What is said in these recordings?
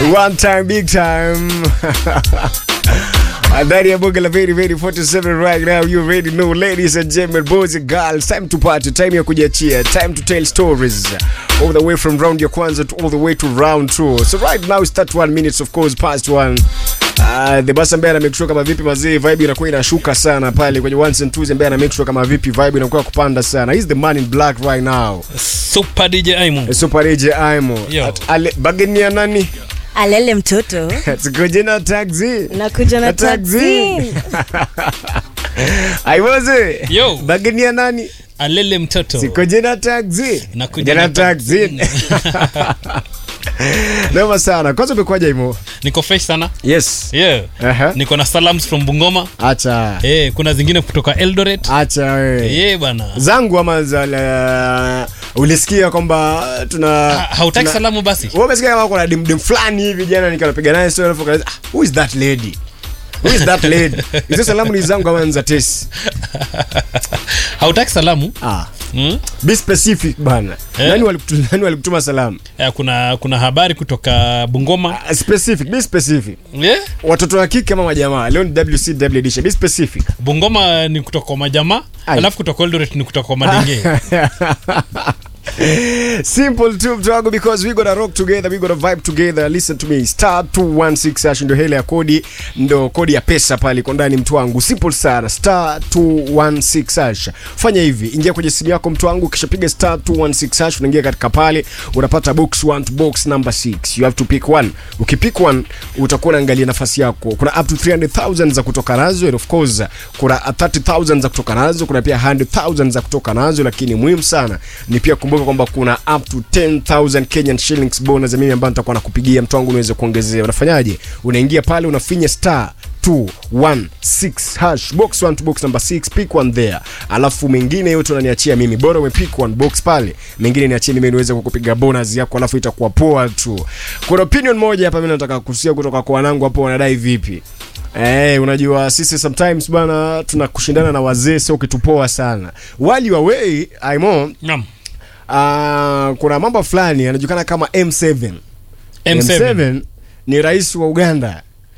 One time, big time. Ndani ya bonge la very very 47 right now you already know ladies and gentlemen boys and girls time to party time ya kujiachia time to tell stories all the way from round ya kwanza to all the way to round 2 so right now it's 31 minutes of course past one Uh, the boss ambaye ana make sure kama vipi mazee vibe inakuwa inashuka sana pale kwenye ones and twos ambaye ana make sure kama vipi vibe inakuwa kupanda sana he's the man in black right now Super DJ Aimo. super AJ Aimo Yo. At- ale bageni ya nani alele mtoto Sikoje na taxi. nakuja na Na taxi. taxi Aiwoze. Yo. Bageni ya nani? Alele mtoto. Sikoje na taxi. Nakuja na na taxi. Noma sana. Kwanza umekuja imo? Niko fresh sana. Yes. Yeah. Aha. Niko na salams from Bungoma. Acha. Eh, kuna zingine kutoka Eldoret. Acha wewe. Yeah bana. Zangu ama za la- ulisikia kwamba tuna Ha- Hautaki tuna- salamu basi? Wewe umesikia kama kuna dimdim fulani hivi jana nikanapiga naye story alafu kaza, ah, who is that lady? Who is that lady? Hizo salamu ni zangu ama ni za Tesi? Hautaki salamu? Ah. Hmm? Be specific bana. Eh? Nani walikutuma nani walikutuma salamu? Eh, kuna kuna habari kutoka Bungoma. Ah, Specific, be specific. Yeah? Watoto wa kike ama majamaa? Leo ni WCW edition. Be specific. Bungoma ni kutoka kwa majamaa, Ai. alafu kutoka Eldoret ni kutoka kwa madenge. Simple tu mtu wangu because we gonna rock together, we gonna vibe together. Listen to me. Star 216 hash ndio hele ya kodi, ndo kodi ya pesa pale iko ndani mtu wangu. Simple sana. Star 216 hash. Fanya hivi, ingia kwenye simu yako mtu wangu kisha piga star 216 hash unaingia katika pale unapata box 1 to box number 6. You have to pick one. Ukipick one utakuwa unaangalia nafasi yako. Kuna up to 300,000 za kutoka nazo and of course kuna 30,000 za kutoka nazo, kuna pia 100,000 za kutoka nazo, lakini muhimu sana ni pia kumbuka kwamba kuna up to 10,000 Kenyan shillings bonus ya mimi ambayo nitakuwa nakupigia mtu wangu niweze kuongezea. Unafanyaje? Unaingia pale unafinya star 216 hash box 1 to box number 6 pick one there alafu mengine yote unaniachia mimi bora umepick one box pale mengine niachie mimi niweze kukupiga bonus yako alafu itakuwa poa tu kuna opinion moja hapa mimi nataka kusikia kutoka kwa wanangu hapo wanadai vipi Eh, unajua sisi sometimes bana tunakushindana na wazee sio kitu poa sana while you are away Aimo Naam. uh, kuna mambo fulani yanajulikana kama M7 M7. ni rais wa Uganda.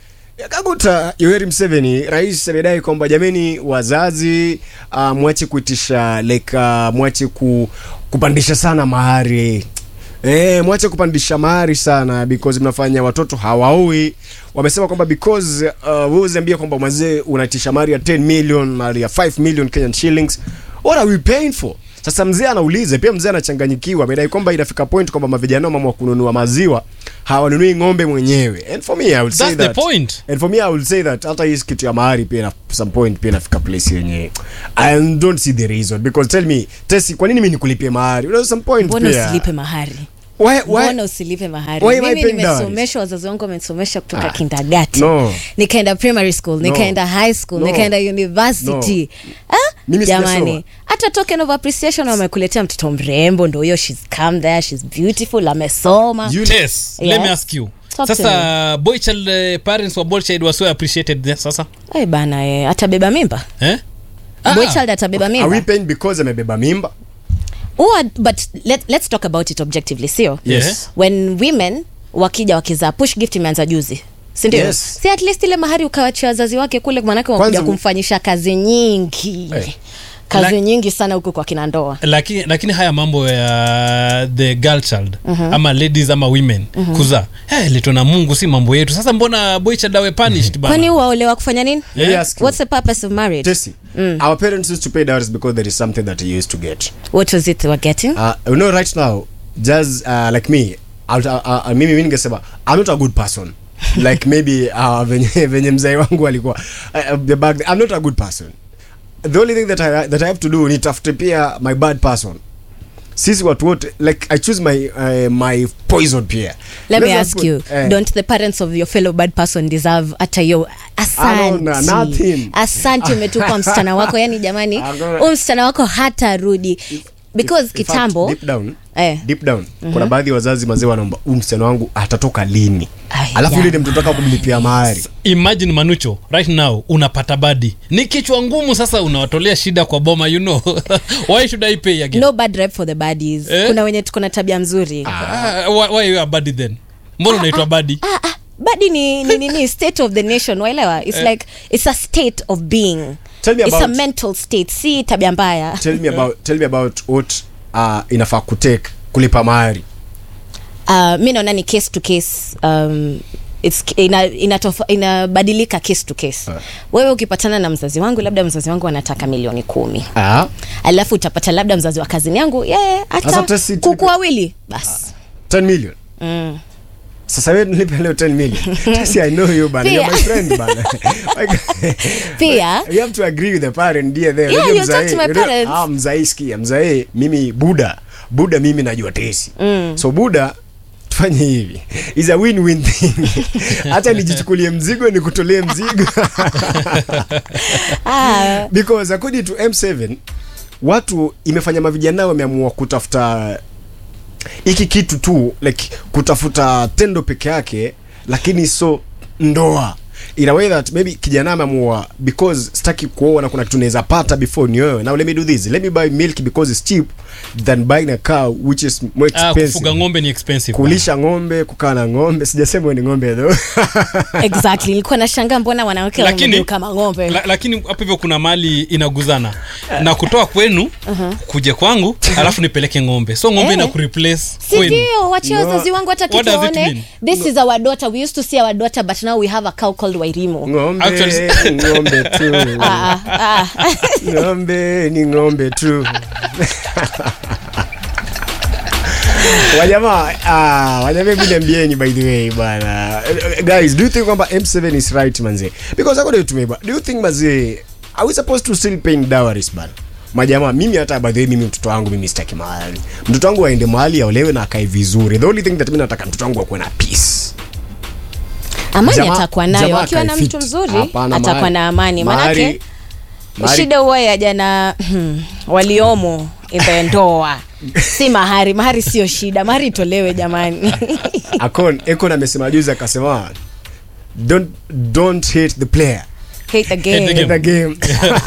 Kaguta Yoweri Museveni, rais amedai kwamba jameni, wazazi uh, mwache kuitisha like uh, mwache ku, kupandisha sana mahari Eh, mwache kupandisha mahari sana because mnafanya watoto hawaoi. Wamesema kwamba because uh, wewe uziambia kwamba mzee unaitisha mahari ya 10 million, mahari ya 5 million Kenyan shillings. What are we paying for? Sasa mzee anauliza, pia mzee anachanganyikiwa. Amedai kwamba inafika point kwamba mavijana mama wa kununua maziwa hawanunui ng'ombe mwenyewe. And for me I would say That's the that. point. And for me I would say that hata hii kitu ya mahari pia na some point pia inafika place yenye I don't see the reason because tell me Tesi, kwa nini mimi nikulipie mahari? Unajua some point mbona pia. usilipe mahari Why, why? mbona usilipe mahari why am I mimi paying dowries? nimesomeshwa wazazi wangu wamesomesha kutoka Ah, kindagati no. nikaenda primary school nikaenda high school No. nikaenda university ah? Mimi sijasoma. jamani hata token of appreciation wamekuletea mtoto mrembo ndo huyo shes come there shes beautiful amesoma You- Tess, let Yes. me ask you. Talk to Sasa boy child uh, parents wa boy child were so appreciated there sasa. Ay bana eh, atabeba mimba Eh? boy Ah. child atabeba Are we mimba paying because amebeba mimba? Or, but let, let's talk about it objectively sio Yes. when women wakija wakizaa push gift imeanza juzi sindio Yes. si at least ile mahari ukawachia wazazi wake kule manake wakuja Kwanza- kumfanyisha kazi nyingi Eh. kazi La- nyingi sana huku kwa kina ndoa lakini lakini haya mambo ya the girl child ama ladies ama women kuzaa hey, leto na mungu si mambo yetu sasa mbona boy child awe punished bana? kwani waolewa kufanya nini Let me Yeah. ask you. what's the purpose of marriage Tesi, our parents used to pay dowries because there is something that you used to get. what was it they were getting Uh, you know right now, just uh, like me, I'll, uh, uh, mimi mimi ningesema I'm not a good person. like maybe uh, venye, venye mzee wangu alikuwa uh, the back I'm not a good person. The only thing that I, that I have to do ni tafute pia my bad person. Sisi watu wote like I choose my uh, my poison pia. let me Let's ask put- you eh, don't the parents of your fellow bad person deserve hata yo Alona, asanti nothing. asanti umetupa msichana wako yani jamani Alona. huu msichana wako hatarudi because in fact, kitambo deep down, eh, deep down kuna baadhi ya wazazi mazee wanaomba huu msichana wangu atatoka lini Ai, alafu yule jamani. ni mtoto wako kumlipia mahari imagine manucho right now unapata badi ni kichwa ngumu sasa unawatolea shida kwa boma you know why should i pay again no bad rep for the baddies Eh? kuna wenye tuko na tabia mzuri Ah, why, why you are badi then mbona unaitwa badi ah, ah, badi ni, ni, ni, ni state of the nation waelewa its like it's a state of being Tell me it's a about- mental state si tabia mbaya tell me about tell me about what uh, inafaa kutake kulipa mahari uh, mi naona ni case to case um, It's, ina, inatofa, inabadilika case to case Ah. wewe ukipatana na mzazi wangu labda mzazi wangu anataka milioni kumi ah alafu utapata labda mzazi wa kazini yangu yeye Sasa hata tesi- kuku wawili basi 10 million mm. sasa wewe nilipe leo 10 million Tasi, i know you bana you're my Pia. friend bana Pia. you have to agree with the parent dear there Yeah, Unajua you talk to my you know- parents. ah mzae sikia mzae mimi buda buda mimi najua tesi so buda tufanye hivi is a win win thing hata nijichukulie mzigo nikutolee mzigo ah, because according to M7 watu imefanya mavijana wameamua kutafuta hiki kitu tu like kutafuta tendo peke yake lakini so ndoa in a way that maybe kijana ameamua because sitaki kuoa na kuna kitu naweza pata before nioe now let me do this let me buy milk because it's cheap than buying a cow which is more ah, expensive kufuga ng'ombe ni expensive kulisha ng'ombe kukaa na ng'ombe sijasema ni ng'ombe though exactly nilikuwa nashangaa mbona wanawake lakini wamegeuka kama ng'ombe la, lakini hapo hivyo kuna mali inaguzana na kutoa kwenu kuja kwangu alafu nipeleke ng'ombe so ng'ombe Eh. ina kureplace kwenu sindio wachia No. wazazi wangu hata What does it kituone mean? this is our daughter we used to see our daughter but now we have a cow called wairimu ng'ombe Actually- ng'ombe tu ah, ah. ng'ombe ni ng'ombe tu wajamaa ah, wajamaa hebu niambieni by the way bana Eh, guys do you think kwamba m7 is right manze because according to me ba- do you think manze are we supposed to still pay dowries bana majamaa mimi hata by the way mimi mtoto wangu mimi sitaki mahali mtoto wangu aende mahali aolewe na akae vizuri the only thing that mimi nataka mtoto wangu akuwe na peace amani Jamaa- atakuwa nayo jamaa akiwa na akae mtu fit. mzuri Hapana, atakuwa mahari- na amani mahari- manake mahari- shida huwa ya jana waliomo in the ndoa si mahari mahari sio shida mahari itolewe jamani akon ekon amesema juzi akasema don't, don't hate the player hate the game. Hate the the game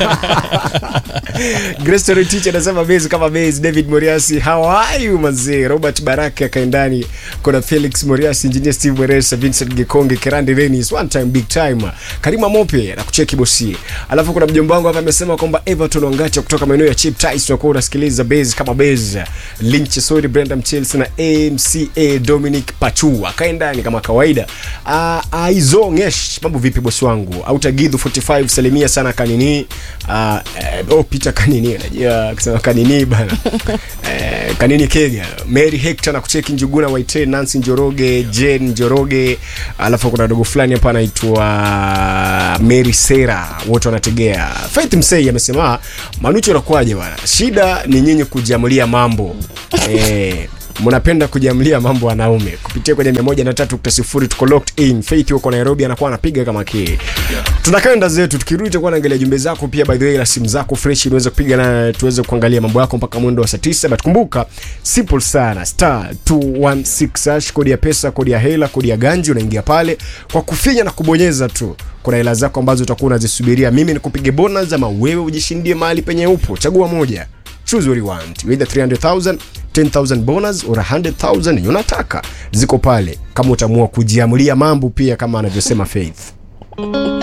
Grace Story teacher anasema base kama base David Moriasi how are you mazee Robert Baraka akaendani kuna Felix Moriasi engineer Steve Mweresa Vincent Gekonge Kerandi Dennis one time big time Karima Mope na kucheki bosi alafu kuna mjomba wangu hapa amesema kwamba Everton Wangacha kutoka maeneo ya Chip Ties tunakuwa unasikiliza base kama base Lynch Sori Brenda Chelsea na AMCA Dominic Pachu akaendani kama kawaida uh, Aizongesh mambo vipi bosi wangu Autagidhu 45 salimia sana kanini uh, eh, oh Peter kanini unajua akisema kanini bana eh, kanini Kenya Mary Hector na kucheki Njuguna Waite Nancy Njoroge Jane Njoroge alafu kuna dogo fulani hapa anaitwa Mary Sera wote wanategea Faith Msei amesema Manucho unakuaje bwana shida ni nyinyi kujiamulia mambo eh mnapenda kujiamlia mambo wanaume kupitia kwenye 103.0 tuko locked in faith huko nairobi anakuwa anapiga kama kii tunakaenda zetu tukirudi tutakuwa naangalia jumbe zako pia by the way na simu zako fresh unaweza kupiga na tuweze kuangalia mambo yako mpaka mwendo wa saa 9 but kumbuka simple sana star 216 hash kodi ya pesa kodi ya hela kodi ya ganji unaingia pale kwa kufinya na kubonyeza tu kuna hela zako ambazo utakuwa unazisubiria mimi nikupige bonus ama wewe ujishindie mahali penye upo chagua moja choose what you want either 300000 10000 bonus or 100000 yenye unataka ziko pale kama utaamua kujiamulia mambo pia kama anavyosema faith